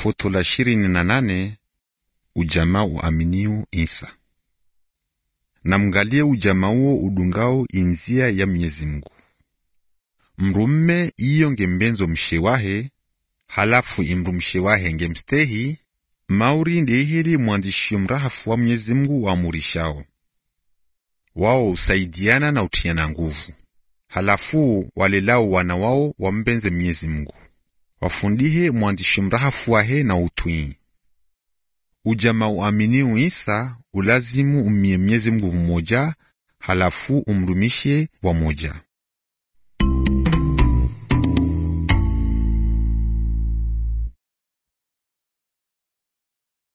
Foto la ishirini na nane ujamaa uaminiu Isa. Namngalie ujamaa uo udungao inzia ya Mwenyezi Mungu. Mrumme iyo ngembenzo mshewahe halafu imru mshewahe ngemstehi mauri ndeheli mwandishi mrahafu wa Mwenyezi Mungu waamurishao wao usaidiana na utiana nguvu halafu walelao wana wao wambenze Mwenyezi Mungu wafundihe mwandishi mrahafu wahe na utwii ujama uaminiu Isa ulazimu umie Mwenyezi Mungu mmoja halafu umrumishe wamoja